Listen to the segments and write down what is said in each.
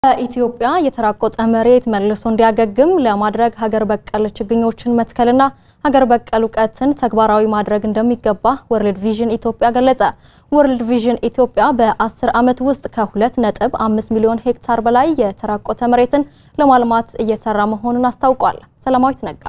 በኢትዮጵያ የተራቆጠ መሬት መልሶ እንዲያገግም ለማድረግ ሀገር በቀል ችግኞችን መትከልና ሀገር በቀል እውቀትን ተግባራዊ ማድረግ እንደሚገባ ወርልድ ቪዥን ኢትዮጵያ ገለጸ። ወርልድ ቪዥን ኢትዮጵያ በ10 ዓመት ውስጥ ከሁለት ነጥብ አምስት ሚሊዮን ሄክታር በላይ የተራቆተ መሬትን ለማልማት እየሰራ መሆኑን አስታውቋል። ሰላማዊት ነጋ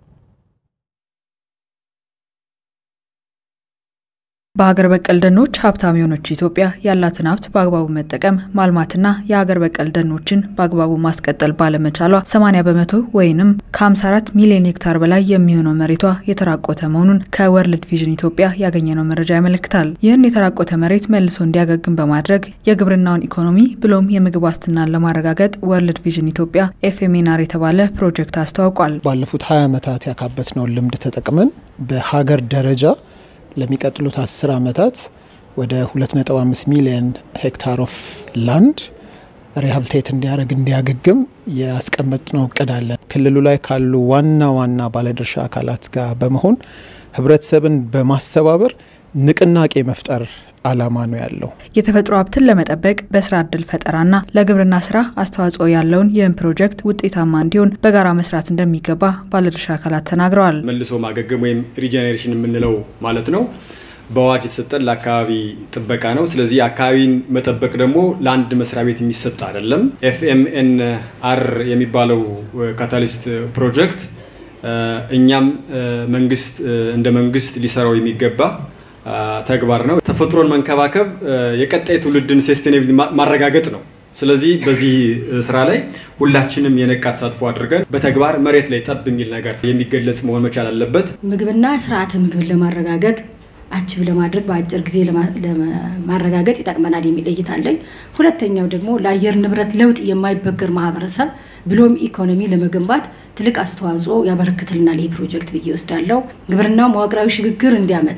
በሀገር በቀል ደኖች ሀብታም የሆነች ኢትዮጵያ ያላትን ሀብት በአግባቡ መጠቀም ማልማትና የሀገር በቀል ደኖችን በአግባቡ ማስቀጠል ባለመቻሏ 80 በመቶ ወይንም ከ54 ሚሊዮን ሄክታር በላይ የሚሆነው መሬቷ የተራቆተ መሆኑን ከወርልድ ቪዥን ኢትዮጵያ ያገኘነው መረጃ ያመለክታል። ይህን የተራቆተ መሬት መልሶ እንዲያገግም በማድረግ የግብርናውን ኢኮኖሚ ብሎም የምግብ ዋስትናን ለማረጋገጥ ወርልድ ቪዥን ኢትዮጵያ ኤፍኤምኤንአር የተባለ ፕሮጀክት አስተዋውቋል። ባለፉት 20 ዓመታት ያካበትነውን ልምድ ተጠቅመን በሀገር ደረጃ ለሚቀጥሉት አስር ዓመታት ወደ 2.5 ሚሊዮን ሄክታር ኦፍ ላንድ ሪሃብሊቴት እንዲያደርግ እንዲያገግም ያስቀመጥነው እቅድ አለን። ክልሉ ላይ ካሉ ዋና ዋና ባለድርሻ አካላት ጋር በመሆን ህብረተሰብን በማስተባበር ንቅናቄ መፍጠር አላማ ነው ያለው። የተፈጥሮ ሀብትን ለመጠበቅ በስራ እድል ፈጠራና ለግብርና ስራ አስተዋጽኦ ያለውን ይህን ፕሮጀክት ውጤታማ እንዲሆን በጋራ መስራት እንደሚገባ ባለድርሻ አካላት ተናግረዋል። መልሶ ማገገም ወይም ሪጀኔሬሽን የምንለው ማለት ነው በአዋጅ የተሰጠን ለአካባቢ ጥበቃ ነው። ስለዚህ አካባቢን መጠበቅ ደግሞ ለአንድ መስሪያ ቤት የሚሰጥ አይደለም። ኤፍኤምኤን አር የሚባለው ካታሊስት ፕሮጀክት እኛም መንግስት እንደ መንግስት ሊሰራው የሚገባ ተግባር ነው። ተፈጥሮን መንከባከብ የቀጣይ ትውልድን ሴስቴኔብል ማረጋገጥ ነው። ስለዚህ በዚህ ስራ ላይ ሁላችንም የነቃ ተሳትፎ አድርገን በተግባር መሬት ላይ ጠብ የሚል ነገር የሚገለጽ መሆን መቻል አለበት። ምግብና ስርዓተ ምግብን ለማረጋገጥ አችብ ለማድረግ በአጭር ጊዜ ለማረጋገጥ ይጠቅመናል የሚል እይታ አለኝ። ሁለተኛው ደግሞ ለአየር ንብረት ለውጥ የማይበገር ማህበረሰብ ብሎም ኢኮኖሚ ለመገንባት ትልቅ አስተዋጽኦ ያበረክትልናል ይህ ፕሮጀክት ብዬ ወስዳለሁ። ግብርናው መዋቅራዊ ሽግግር እንዲያመጣ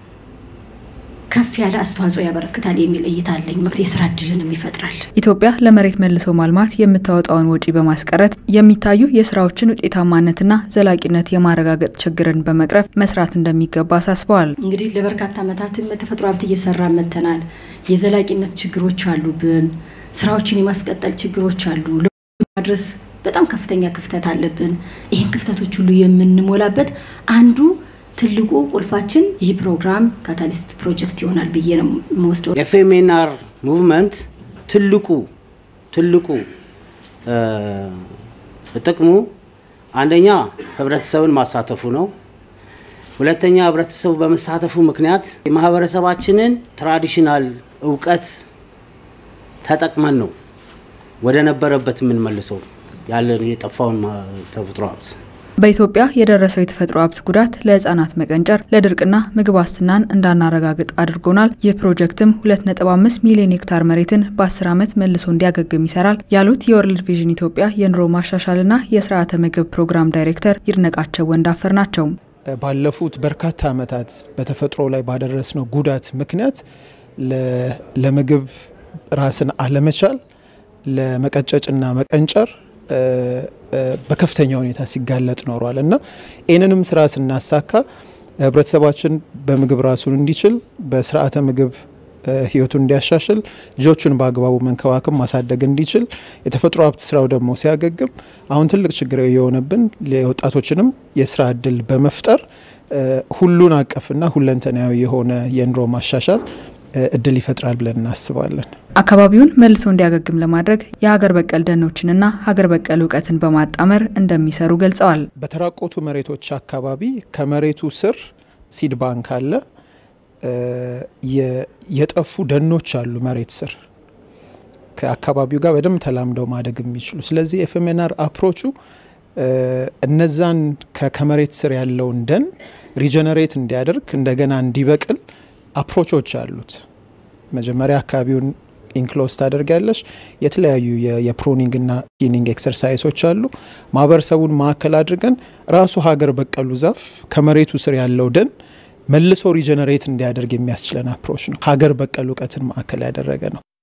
ከፍ ያለ አስተዋጽኦ ያበረክታል የሚል እይታ አለኝ። ምክንያት የስራ እድልንም ይፈጥራል። ኢትዮጵያ ለመሬት መልሶ ማልማት የምታወጣውን ወጪ በማስቀረት የሚታዩ የስራዎችን ውጤታማነትና ዘላቂነት የማረጋገጥ ችግርን በመቅረፍ መስራት እንደሚገባ አሳስበዋል። እንግዲህ ለበርካታ ዓመታትም ተፈጥሮ ሀብት እየሰራ መተናል። የዘላቂነት ችግሮች አሉብን። ስራዎችን የማስቀጠል ችግሮች አሉ። ማድረስ በጣም ከፍተኛ ክፍተት አለብን። ይህን ክፍተቶች ሁሉ የምንሞላበት አንዱ ትልቁ ቁልፋችን ይህ ፕሮግራም ካታሊስት ፕሮጀክት ይሆናል ብዬ ነው የምወስደው። ኤፍኤምኤንአር ሙቭመንት ትልቁ ትልቁ ጥቅሙ አንደኛ ህብረተሰብን ማሳተፉ ነው። ሁለተኛ ህብረተሰቡ በመሳተፉ ምክንያት የማህበረሰባችንን ትራዲሽናል እውቀት ተጠቅመን ነው ወደ ነበረበት የምንመልሰው ያለን የጠፋውን ተፈጥሮ ሀብት በኢትዮጵያ የደረሰው የተፈጥሮ ሀብት ጉዳት ለህጻናት መቀንጨር፣ ለድርቅና ምግብ ዋስትናን እንዳናረጋግጥ አድርጎናል። ይህ ፕሮጀክትም 2.5 ሚሊዮን ሄክታር መሬትን በ10 ዓመት መልሶ እንዲያገግም ይሰራል ያሉት የወርልድ ቪዥን ኢትዮጵያ የኑሮ ማሻሻልና የስርዓተ ምግብ ፕሮግራም ዳይሬክተር ይድነቃቸው ወንዳፈር ናቸው። ባለፉት በርካታ ዓመታት በተፈጥሮ ላይ ባደረስነው ጉዳት ምክንያት ለምግብ ራስን አለመቻል፣ ለመቀጨጭና መቀንጨር በከፍተኛ ሁኔታ ሲጋለጥ ኖሯል እና ይህንንም ስራ ስናሳካ ህብረተሰባችን በምግብ ራሱን እንዲችል በስርዓተ ምግብ ህይወቱን እንዲያሻሽል ልጆቹን በአግባቡ መንከባከብ ማሳደግ እንዲችል የተፈጥሮ ሀብት ስራው ደግሞ ሲያገግም አሁን ትልቅ ችግር የሆነብን የወጣቶችንም የስራ እድል በመፍጠር ሁሉን አቀፍና ሁለንተናዊ የሆነ የኑሮ ማሻሻል እድል ይፈጥራል ብለን እናስባለን። አካባቢውን መልሶ እንዲያገግም ለማድረግ የሀገር በቀል ደኖችንና ሀገር በቀል እውቀትን በማጣመር እንደሚሰሩ ገልጸዋል። በተራቆቱ መሬቶች አካባቢ ከመሬቱ ስር ሲድ ባንክ አለ። የጠፉ ደኖች አሉ መሬት ስር ከአካባቢው ጋር በደንብ ተላምደው ማደግ የሚችሉ ስለዚህ ኤፍኤምኤንአር አፕሮቹ እነዛን ከመሬት ስር ያለውን ደን ሪጀነሬት እንዲያደርግ እንደገና እንዲበቅል አፕሮቾች አሉት። መጀመሪያ አካባቢውን ኢንክሎዝ ታደርጊያለሽ። የተለያዩ የፕሮኒንግና ቲኒንግ ኤክሰርሳይሶች አሉ። ማህበረሰቡን ማዕከል አድርገን ራሱ ሀገር በቀሉ ዛፍ ከመሬቱ ስር ያለው ደን መልሶ ሪጀነሬት እንዲያደርግ የሚያስችለን አፕሮች ነው። ሀገር በቀል እውቀትን ማዕከል ያደረገ ነው።